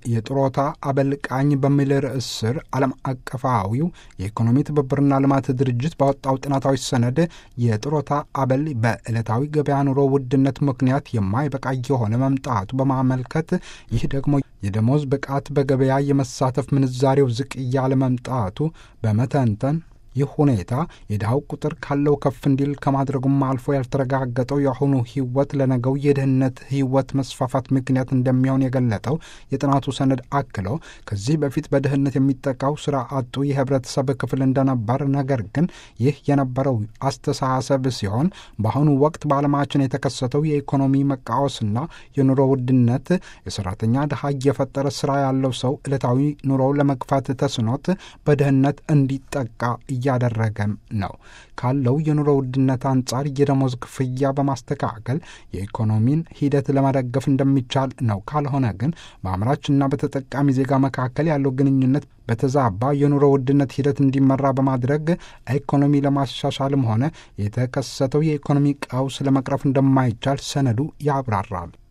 የጥሮታ አበልቃኝ በሚል ርዕስ ስር ዓለም አቀፋዊው የኢኮኖሚ ትብብርና ልማት ድርጅት ባወጣው ጥናታዊ ሰነድ የጥሮታ አበል በዕለታዊ ገበያ ኑሮ ውድነት ምክንያት የማይበቃ የሆነ መምጣቱ በማመልከት ይህ ደግሞ የደሞዝ ብቃት በገበያ የመሳተፍ ምንዛሬው ዝቅ እያለ መምጣቱ በመተንተን ይህ ሁኔታ የድሃው ቁጥር ካለው ከፍ እንዲል ከማድረጉም አልፎ ያልተረጋገጠው የአሁኑ ሕይወት ለነገው የድህነት ሕይወት መስፋፋት ምክንያት እንደሚሆን የገለጠው የጥናቱ ሰነድ አክለው ከዚህ በፊት በድህነት የሚጠቃው ስራ አጡ የህብረተሰብ ክፍል እንደነበር፣ ነገር ግን ይህ የነበረው አስተሳሰብ ሲሆን በአሁኑ ወቅት በዓለማችን የተከሰተው የኢኮኖሚ መቃወስና የኑሮ ውድነት የሰራተኛ ድሃ እየፈጠረ ስራ ያለው ሰው ዕለታዊ ኑሮው ለመግፋት ተስኖት በድህነት እንዲጠቃ እያደረገም ነው። ካለው የኑሮ ውድነት አንጻር የደሞዝ ክፍያ በማስተካከል የኢኮኖሚን ሂደት ለመደገፍ እንደሚቻል ነው። ካልሆነ ግን በአምራችና በተጠቃሚ ዜጋ መካከል ያለው ግንኙነት በተዛባ የኑሮ ውድነት ሂደት እንዲመራ በማድረግ ኢኮኖሚ ለማሻሻልም ሆነ የተከሰተው የኢኮኖሚ ቀውስ ለመቅረፍ እንደማይቻል ሰነዱ ያብራራል።